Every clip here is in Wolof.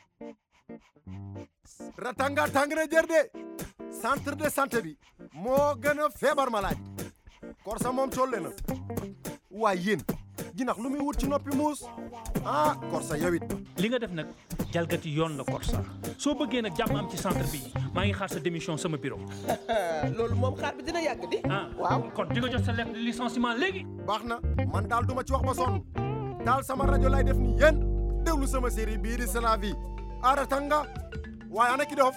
ratanga tàng na jër de centre de santé bi moo gën a feebar malaaj korsa moom colle na waaye yéen jinax lu muy wut ci noppi muus ah korsa yowit li nga def nag jalgati yoon la Korsa soo bëggee nag jàmm am ci centre bi maa ngi xaar sa démission sama bureau loolu moom xaar bi dina yàgg di ah waaw kon di nga jot sa lettre de licenciement léegi baax na man daal duma ci wax ba sonn daal sama rajo lay def ni yéen déglu sama série bii di C'est la vie a ratanga waaye ana ki dof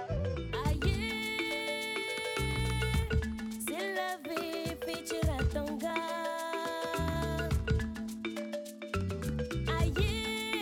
C'est la vie, fii ci Ratanga. Aye,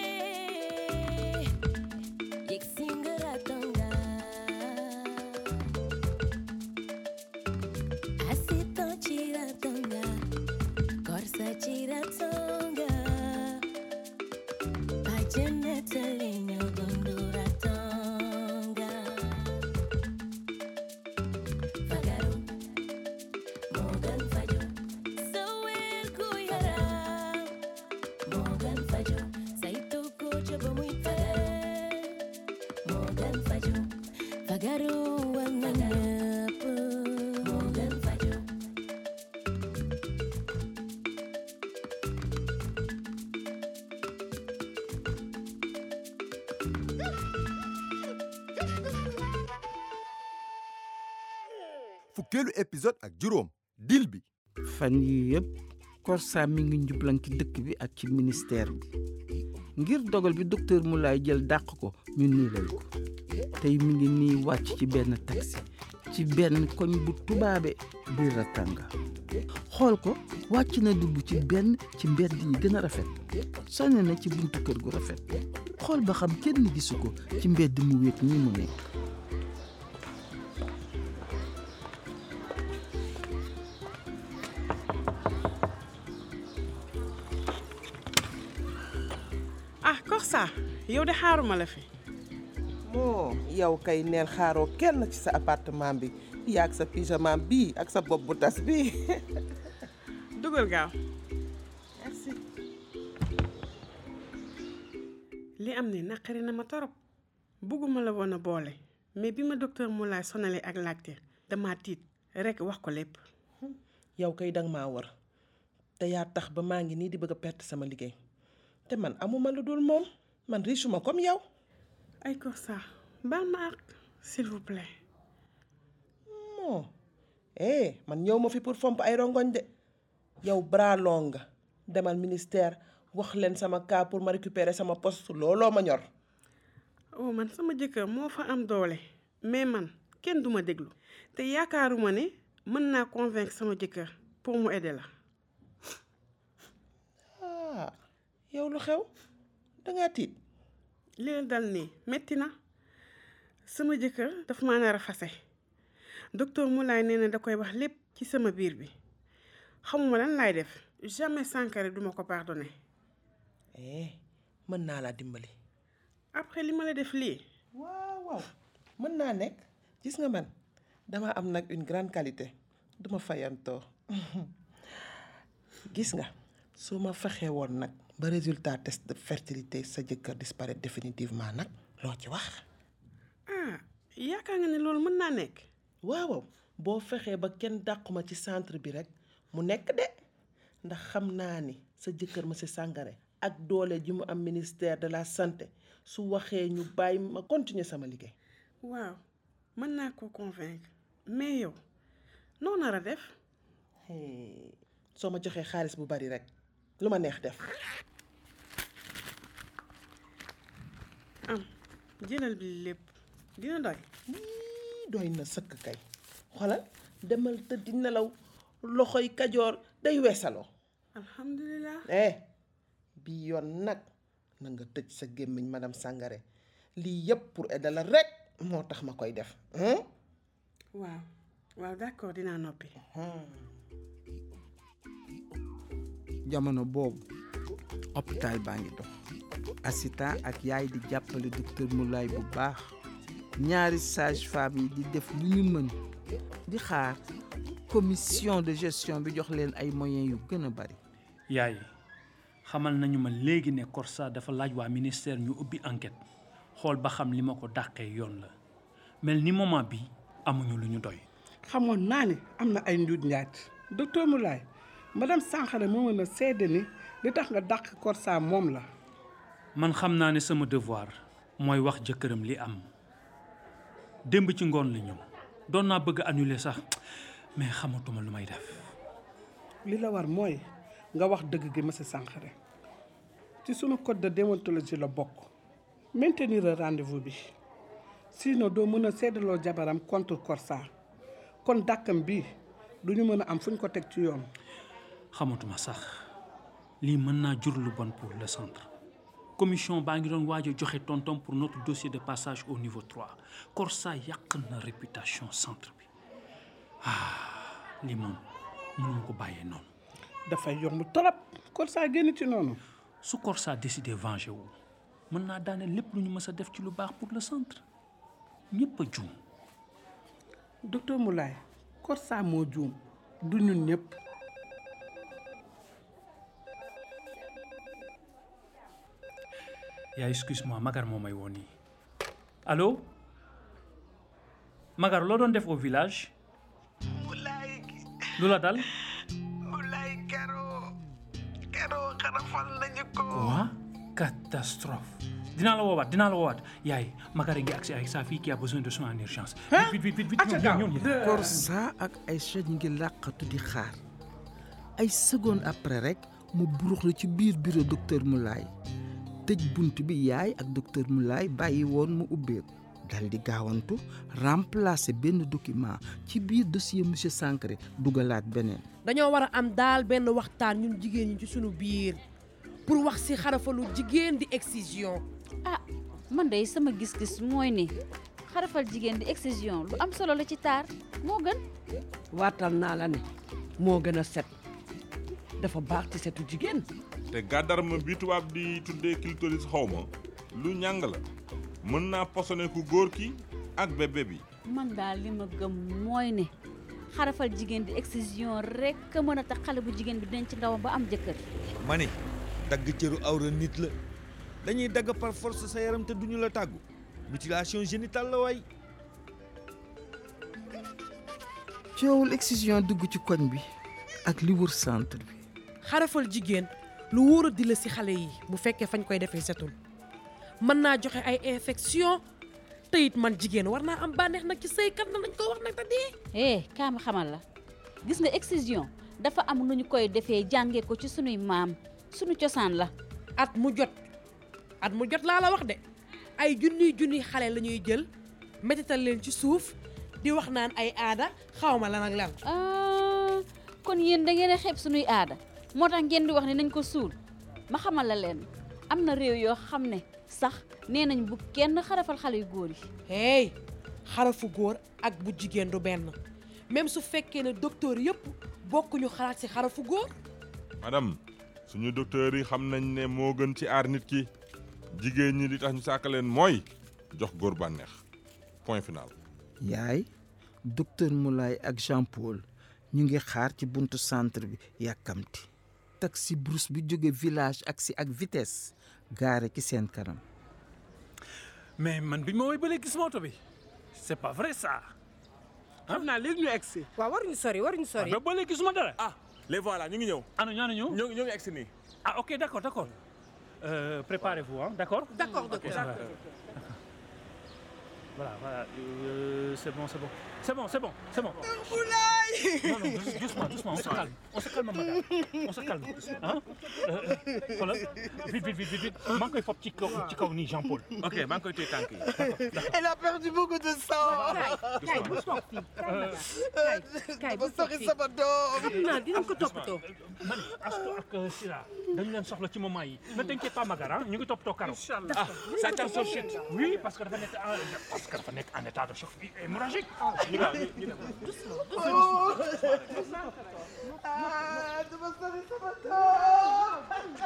yegg si nga Ratanga. Asitan ci Ratanga, Korsa ci Ratanga. Bajanata li ñoo dundu Ratanga. Fagaru. Morgan Fajo Sowel ku yaram Morgan Fajo saytu ko ca ba muy fagar Morgan Fajo Fagaru war na ñëpp Morgan Fajo fukkeelu épisode ak juróom dil bi fan yii yëpp Korsa mi ngi njublan ci dëkk bi ak ci ministère bi ngir dogal bi docteur Moulay jël dàq ko ñu niilal ko tey mi ngi nii wàcc ci benn taxi ci benn koñ bu tubaabe biir Ratanga xool ko wàcc na dugg ci benn ci mbedd yi gën a rafet sonne na ci buntu kër gu rafet xool ba xam kenn gisu ko ci mbedd mu wéet nii mu nekk ah Korsa yow de xaaruma la fi moo yow kay neel xaaroo kenn ci sa appartement bi yaag sa pyjama bii ak sa bopp bu tas bii dugal gaaw merci li am ne naqari na ma torop bugguma la woon a boole mais bi ma docteur Moulay sonalee ak laajte dama tiit rekk wax ko lépp yow kay danga maa war te yaa tax ba maa ngi nii di bëgg a perte sama liggéey te man amuma lu dul moom man riche ma comme yow ay Korsa baal ma ak s'il vous plaît moo eh man ñëw ma fi pour fomp ay rongoñ de yow bras long nga demal ministère wax leen sama cas pour ma récupérer sama poste looloo ma ñor oh man sama jëkkër moo fa am doole mais man kenn duma déglu te yaakaaruma ne mën naa convaincre sama jëkkër pour mu aider la ah yow lu xew dangaa tiit li leen dal nii metti na sama jëkkër dafa maa nar a fase docteur Moulay nee na da koy wax lépp ci sama biir bi xamuma lan laay def jamais Sankharé duma ko pardonné eh mën naa laa dimbali après li ma la def lii waaw waaw mën naa nekk gis nga man dama am nag une grande qualité duma fayantoo gis nga su ma fexee woon nag ba résultat test de fertilité sa jëkkër disparaître définitivement nag loo ci wax ah yaakaar nga ne loolu mën naa nekk waaw boo fexee ba kenn dàquma ci centre bi rek mu nekk de ndax xam naa ni sa jëkkër monsieur Sangaré ak doole ji mu am ministère de la santé su waxee ñu bàyyi ma continuer sama liggéey waaw mën naa koo convaincre mais yow noo nar a def Hey, soo ma joxee xaalis bu bari rek lu ma neex def am jëlal bi lépp dina doy Ii, doy na sëkk kay xoolal demal tëddi nelaw loxoy kajoor day weesaloo alhamdulilah eh bi yoon nag na nga tëj sa gémmiñ madame Sangaré lii yëpp pour aider la rek moo tax ma koy def hein? waaw waaw d'accord dinaa noppi jamono boobu hôpital baa ngi dox assistant ak yaay di jàppale docteur Moulay bu baax ñaari sage femme yi di def lu ñu mën di xaar commission de gestion bi jox leen ay moyens yu gën a bari yaay xamal nañu ma léegi ne Korsa dafa laaj waa ministère ñu ubbi enquête xool ba xam li ma ko dàqee yoon la mel ni moment bi amuñu lu ñu doy xamoon naa ne am na ay njuuj njaaj docteur Moulay madame Sankhare moo mën a seede ni li tax nga dàq Korsa moom la man xam naa ne sama devoir mooy wax jëkkëram li am démb ci ngoon la ñëw doon naa bëgg a annuler sax mais xamatuma lu may def li la war mooy nga wax dëgg gi monsieur Sankhare ci sunu code de déontologie la bokk maintenir le rendez-vous bi sinon doo mën a seedaloo jabaram contre Korsa kon dàkkam bi du ñu mën a am fu ñu ko teg ci yoon xamatuma sax lii mën naa jur lu bon pour le centre commission baa ngi doon waaj a joxe tontom pour notre dossier de passage au niveau 3 Korsa yàq na réputation centre bi ah lii moom mënuma ko bàyyee noonu dafay yomb torop Korsa génn ci noonu su Korsa décidé venger wu mën naa daane lépp lu ñu mës a def ci lu baax pour le centre ñëpp a juum docteur Moulay Korsa moo juum du ñun ñëpp yaa excuse moi Magar moo may woon nii allo Magar loo doon def au village Moulay lu la dal Moulay kero kero xarafal nañu ko quoi catastrophe dinaa la woowaat dinaa la woowaat yaay Magar a ngi agsi avec sa fille qui a besoin de soins en urgence vite vite vite vite ñëw ñëw ñëw Korsa ak Aïcha ñu ngi làqatu di xaar ay seconde après rek mu buruxlu ci biir bureau docteur Moulay tëj bunt bi yaay ak docteur Moulay bàyyi woon mu ubbeeku dal di gaawantu remplacer benn document ci biir dossier monsieur Sankhare dugalaat beneen dañoo war a am daal benn waxtaan ñun jigéen ñi ci sunu biir pour wax ci xarafalu jigéen di excision ah man de sama gis-gis mooy ni xarafal jigéen di excision lu am solo la ci taar moo gën waatal naa la ne moo gën a set dafa baax ci setu jigéen te gàddarma bi tubaab di tuddee clitoris xawma lu ñàng la mën naa posone ku góor ki ak bébé bi man daal li ma gëm mooy ne xarafal jigéen di excision rekk a mën a tax xale bu jigéen bi denc ndawam ba am jëkkër ma ne dagg cëru awra nit la dañuy dagg par force sa yaram te duñu la tàggu mutilation génitale la waay coowul excision dugg ci koñ bi ak li wër centre bi xarafal jigéen lu wóor a di la ci xale yi bu fekkee fañ koy defee setul mën naa joxe ay infection te it man jigéen war naa am bànneex nag ci sëykat na nañ ko wax nag te dee eh kaa ma xamal la gis nga excision dafa am nu ñu koy defee jàngee ko ci sunuy maam sunu cosaan la at mu jot at mu jot laa la wax de ay junniy junniy xale la ñuy jël métital leen ci suuf di wax naan ay aada xawma lan ak lan ah kon yéen da ngeen a xeeb sunuy aada moo tax ngeen di wax ne nañ ko suul ma xamal la leen am na réew yoo xam ne sax nee nañ bu kenn xarafal xale yu góor yi hey xarafu góor ak bu jigéen du benn même su fekkee ne docteur yëpp bokkuñu xalaat ci xarafu góor madame suñu docteur yi xam nañ ne moo gën ci aar nit ki jigéen ñi li tax ñu sàkk leen mooy jox góor bànneex point final yaay docteur Moulay ak Jean Paul ñu ngi xaar ci buntu centre bi yàkkamti taxi brousse bi jóge village agsi ak vitesse gaare ci seen kanam mais man bi ma woy ba léegi gis moto bi c'est pas vrai ça xam naa léegi ñu egsi waaw waruñu sori waruñu sori ba ba léegi gisuma dara ah les voilà ñu ngi ñëw ana ñaanu ñëw ñoo ñoo ngi egsi nii ah ok d'accord d'accord euh, préparez-vous hein d'accord d'accord Ok, docteur ça va. Voilà, voilà, euh, c'est bon, c'est bon. C'est bon, c'est bon, c'est bon. Non, non, douce- doucement, doucement, on se calme. On se calme, madame. On se calme. Hein euh, euh, xoolal, vite, vite, vite, vite, vite. maa ngi koy fob ci kaw ci kaw nii Jean Paul. ok maa ngi koy téye tànk yi Elle a perdu beaucoup de sang. kay bu soog fii Euh, kay bu Dafa soog sori fii sama doom. xam naa dinañ ko toppatoo man Astou ak euh, Sira dañu leen soxla ci moment yi. ne t'inquiète pas Magar ah ñu ngi toppatoo Karo. ah ça tient sur chute Oui, parce que dafa nekk en parce que dafa nekk en état de choc hémorragique. ñu gaaw ñu ñu dem Ah, dafa sori sama doom.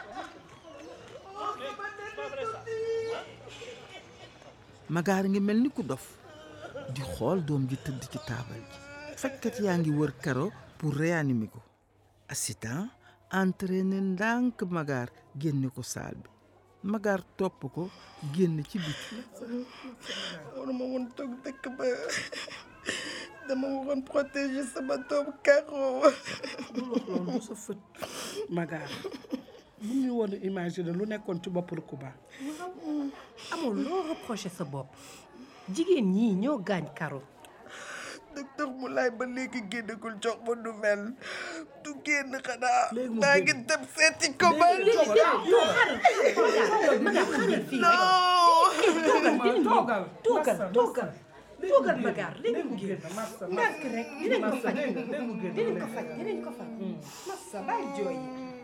magaar ngi mel ni ku dof di xool doom ji tëdd ci taabal ji fajkat yaa ngi wër karo pour réanimer ko assistant entraîné ndànk magaar génne ko saal bi Magar topp ko génn ci biti waruma woon toog dëkk ba dama waroon protéger sama doom Karo. loolu du sa fët Magar bu ñu woon imaginer lu nekkoon ci bopp Rukuba amul loo reproché sa bopp jigéen ñii ñoo gaañ Karo docteur Moulay ba léegi génnagul jox ma nouvelle du génn xanaa. maa ngi dem seeti ko ba. toogal toogal toogal toogal Magar léegi mu génn ndànk rek dinañ ko faj dinañ ko faj dinañ ko faj massa bàyyi jooy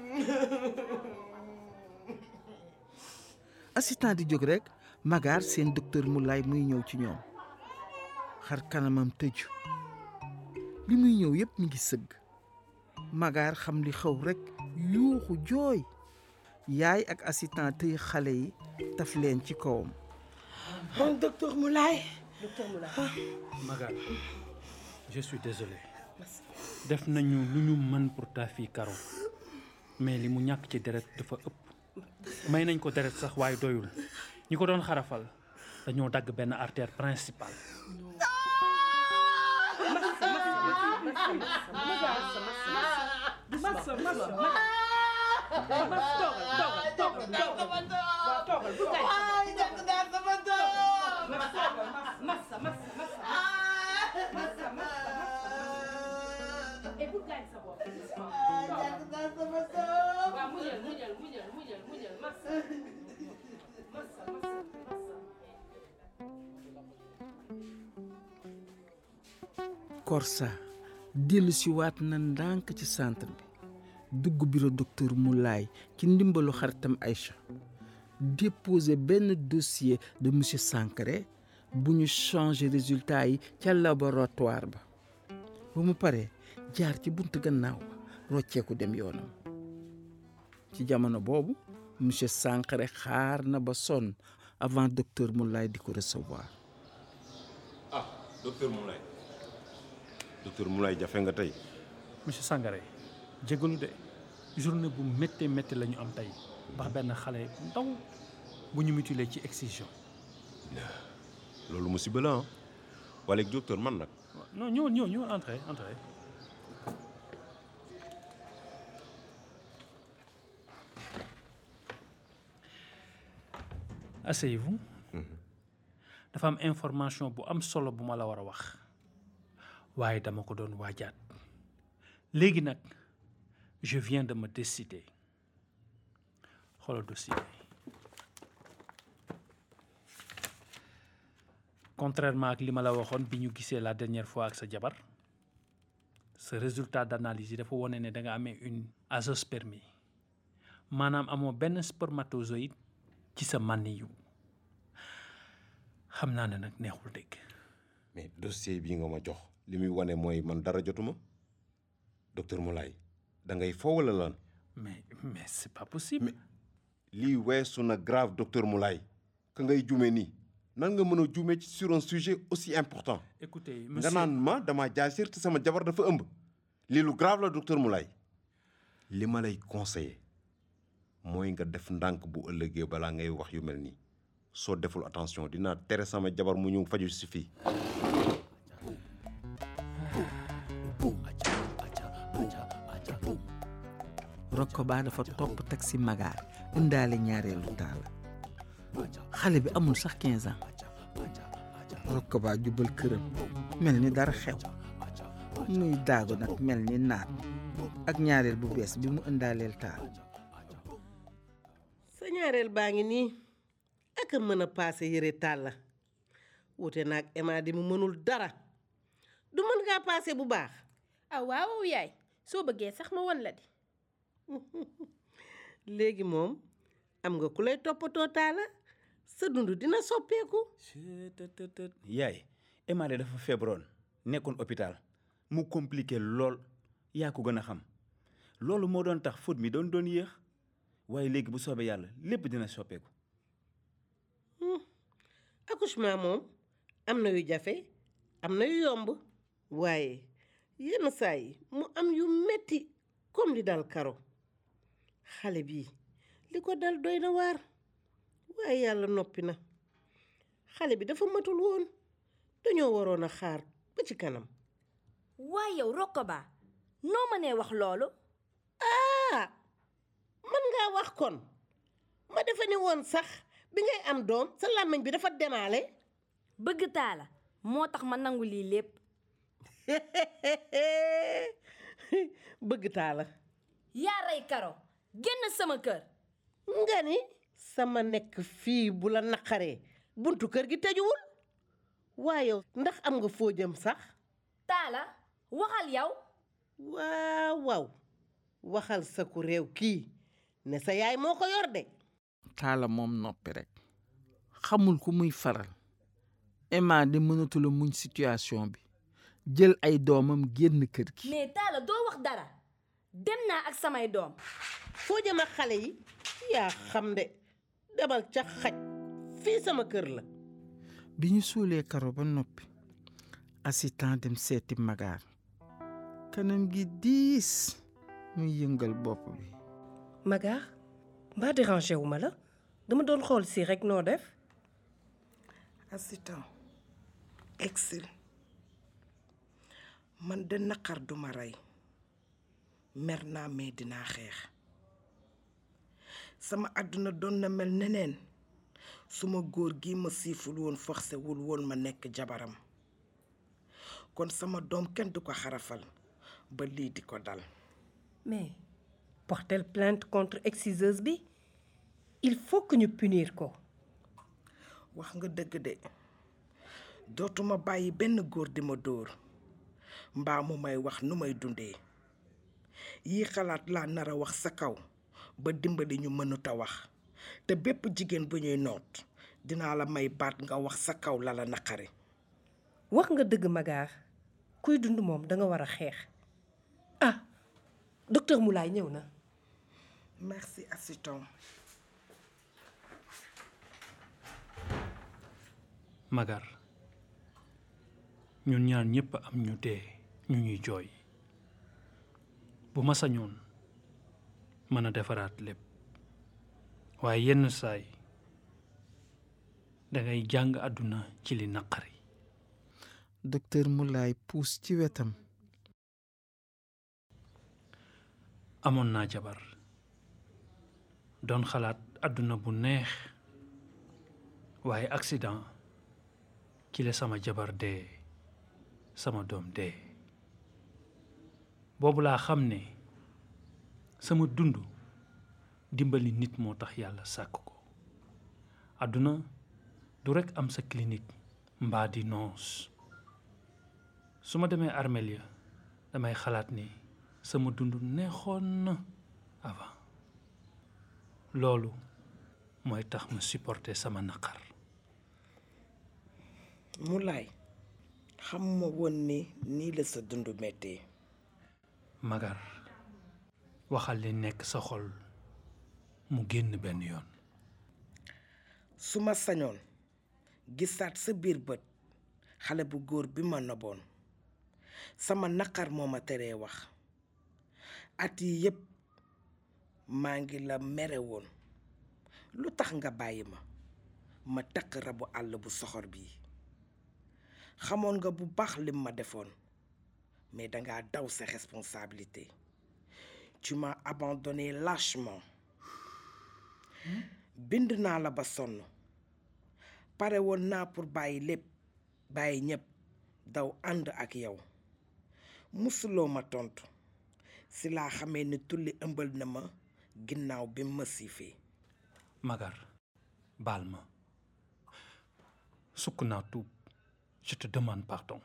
assistant di jóg rek Magar seen docteur Moulay muy ñëw ci ñoom xar kanamam tëju li muy ñëw yépp mi ngi sëgg Magar xam li xew rek yuuxu jooy yaay ak assistant tëy xale yi taf leen ci kawam bon docteur Moulay. docteur Moulay. Magar je suis désolé def nañu lu ñu mën pour ta fille Karo mais li mu ñàkk ci deret dafa ëpp may nañ ko deret sax waaye doyul ñi ko doon xarafal dañoo dagg benn artère principale massa massa Korsa dellu si waat na ndànk ci centre bi dugg bureau docteur Moulay ci ndimbalu xaritam Aïcha déposé benn dossier de monsieur Sankaré bu ñu changé résultat yi ca laboratoire ba ba mu paree jaar ci buntu gannaaw ba rocceeku dem yoonam ci jamono boobu monsieur Sankaré xaar na ba sonn avant docteur Moulay di ko recevoir ah docteur Moulay docteur Moulay jafe nga tey monsieur Sangaré jégalu de journée bu méttee métti la ñu am tey ndax benn xale bu ndaw bu ñu mutilé ci excision loolu musiba la ah wala docteur man nag non ñëw ñëw ñëw entrez entrez asseyez-vous dafa am information bu am solo bu ma la war a wax waaye dama ko doon waajaat léegi nag je viens de me décider xoolal dossier bi contrairement ak li ma la waxoon bi ñu gisee la dernière fois ak sa jabar sa résultat d'analyse yi dafa wone ne da nga amee une azoospermie maanaam amoo benn spermatozoïde ci sa mànniyu xam naa ne nag neexul dégg mais dossier bii nga ma jox li muy wane mooy man dara jotuma docteur Moulay da ngay foo wala lan mais mais c'est pas possible lii weesu na grave docteur Moulay ka ngay jume nii nan nga mën a jume ci sur un sujet aussi important écoutez nga monsieur naan ma dama jaasir te sama jabar dafa ëmb lii lu grave la docteur Moulay li ma lay conseiller mooy nga def ndànk bu ëllëgee balaa ngay wax yu mel nii soo deful attention dinaa tere sama jabar mu ñëw faju si fii Rokoba dafa topp taxi Magar indaale ñaareelu taala xale bi amul sax 15 ans Rokoba jubal këram mel ni dara xew muy daagu nag mel ni naat ak ñaareel bu bees bi mu indaaleel taal sa ñaareel baa ngi nii ak a mën a paase yëre tàll la wute naag Emma di mu mënul dara du mën ngaa paase bu baax ah waaw yaay soo bëggee sax ma won la di léegi moom am nga ku lay toppatoo taala sa dund dina soppeeku yaay Emma de dafa feebaroon nekkoon hôpital mu compliqué lool yaa ko gën a xam loolu moo doon tax faute mi doon doon yéex waaye léegi bu soobee yàlla lépp dina soppeeku accouchement moom am na yu jafe am na yu yomb waaye yenn saa yi mu am yu metti comme li dal karo xale bii li ko dal doy na waar waaye yàlla noppi na xale bi dafa matul woon dañoo waroon a xaar ba ci kanam waaye yow Rokoba noo mënee wax loolu ah mën ngaa wax kon ma defe ni woon sax bi ngay am doom sa làmmiñ bi dafa demaale bëgg taala moo tax ma nangu lii lépp bëgg taala yaa rey karo génn sama kër nga ni sama nekk fii bu la naqaree buntu kër gi tëjuwul waaye ndax am nga foo jëm sax taala waxal yow waaw waaw waxal sa ku réew kii ne sa yaay moo ko yor de taala moom noppi rek xamul ku muy faral Emma di mënatula muñ situation bi jël ay doomam génn kër gi mais taala doo wax dara dem naa ak samay doom foo jëm ak xale yi yaa xam de demal ca xaj fii sama kër la bi ñu suulee karo ba noppi assistant dem seeti magaar kanam gi diis muy yëngal bopp bi Magar mbaa dérangé wu ma la dama doon xool si rek noo def assistant exil man de naqar duma rey mer naa mais dinaa xeex sama àdduna doon na mel neneen suma góor gi ma siiful woon forcé wul woon ma nekk jabaram kon sama doom kenn du ko xarafal ba lii di ko dal mais porter plainte contre exciseuse bi il faut que ñu punir ko wax nga dëgg de dootuma bàyyi benn góor di ma dóor mbaa mu may wax nu may dundee yii xalaat laa nar a wax sa kaw ba dimbali ñu mënut a wax te bépp jigéen bu ñuy noot dinaa la may baat nga wax sa kaw la la naqari wax nga dëgg Magar kuy dund moom danga war a xeex ah docteur Moulay ñëw na merci assistant Magar ñun ñaar ñëpp am ñu dee ñu ñuy jooy bu ma sañoon mën a defaraat lépp waaye yenn saay dangay jàng àdduna ci li naqari docteur Moulay puus ci wetam amoon naa jabar doon xalaat àdduna bu neex waaye accident ci la sama jabar dee sama doom dee boobu laa xam ne sama dund dimbali nit moo tax yàlla sàkk ko àdduna du rekk am sa clinique mbaa di noos su ma demee armeel ya damay xalaat ni sama dund neexoon na avant loolu mooy tax ma supporter sama naqar Moulay xamuma woon ni nii la sa dund mettee Magar waxal li nekk sa xol mu génn benn yoon su ma sañoon gisaat sa biir bët xale bu góor bi ma noboon sama naqar moo ma teree wax at yi yépp maa ngi la mere woon lu tax nga bàyyi ma ma takk rabu àll bu soxor bii xamoon nga bu baax lim ma defoon mais dangaa daw sa responsabilité tu m'as abandonné lâchement bind naa la ba sonn pare woon naa pour bàyyi lépp bàyyi ñépp daw ànd ak yow musuloo ma tontu si laa xamee ni tulli ëmbal na ma ginnaaw bi ma siifee Magar baal ma sukk naa tuub je te demande pardon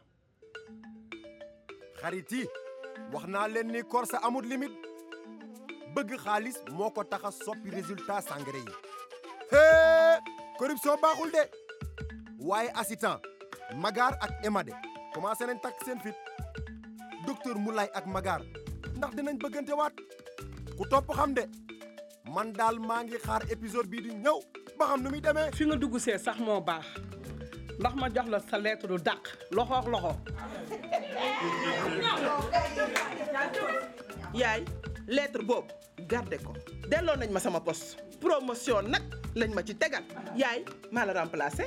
xarit yi wax naa leen ni Korsa amul limite bëgg xaalis moo ko tax a soppi résultat sangré yi hee corruption baaxul de waaye assistant Magar ak Emade commencé nañ takk seen fit docteur Moulay ak Magar ndax dinañ bëggante waat ku topp xam de man daal maa ngi xaar épisode bii di ñëw ba xam nu muy demee. fi nga dugg see sax moo baax ndax ma jox la sa lettre du dàq loxo ak loxo. yaay lettre boobu garde ko delloo nañ ma sama poste promotion nag lañ ma ci tegal yaay maa la remplacé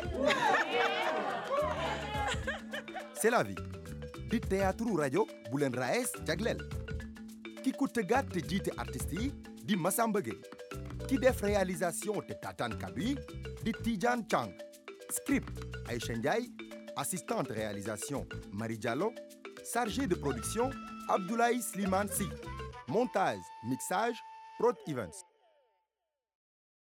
c'est la vie di théâtre rajo bu leen raes jagleel ki ko tëggaat te jiite artistes yi di Massamba Gueye ki def réalisation te tataan kaddu yi di Tidiane Chang script Aïcha Ndiaye assistante réalisation Marie Diallo chargé de production Abdoulaye Slimane Sy montage mixage Prod Events